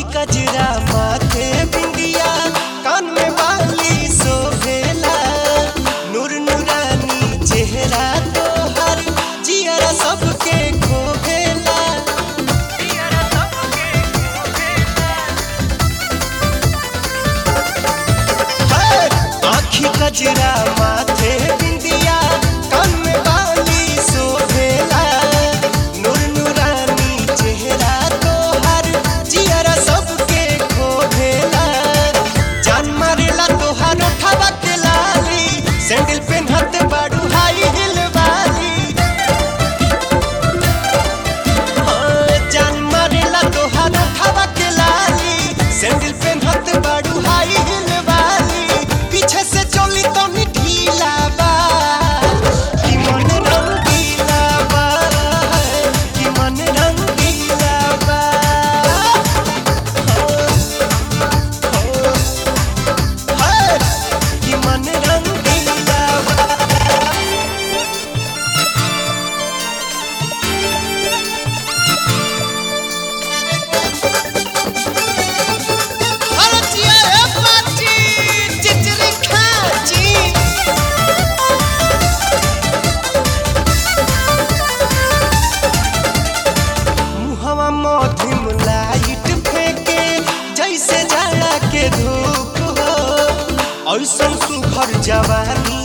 कजरा माथे बिंदिया कान में बाली सोभेला नूर नूरानी चेहरा तोहर जियरा सबके खोभेला है, आँखी कजरा माथे बिंदिया कान में बाली सोभेला नूर नूरानी चेहरा तोहर जियरा सबके खोभेला जान मारेला तोहर उठावा के लाली सैंडल पेन्हत बाड़ू हाई हिल वाली हाँ, जान मारेला तोहर उठावा के लाली सैंडल पेन्हत बाड़ू हाई हिल वाली पीछे से चोली तो ढीला बा कि मन रंगीला बा कि मन रंगीला बा है कि मन रंगीला बा भारतीय है पार्टी चिचरी खाची मुहवा मधिम लाइट फेंके जैसे जाड़ा के धूप हो ऐसन सुघर जवानी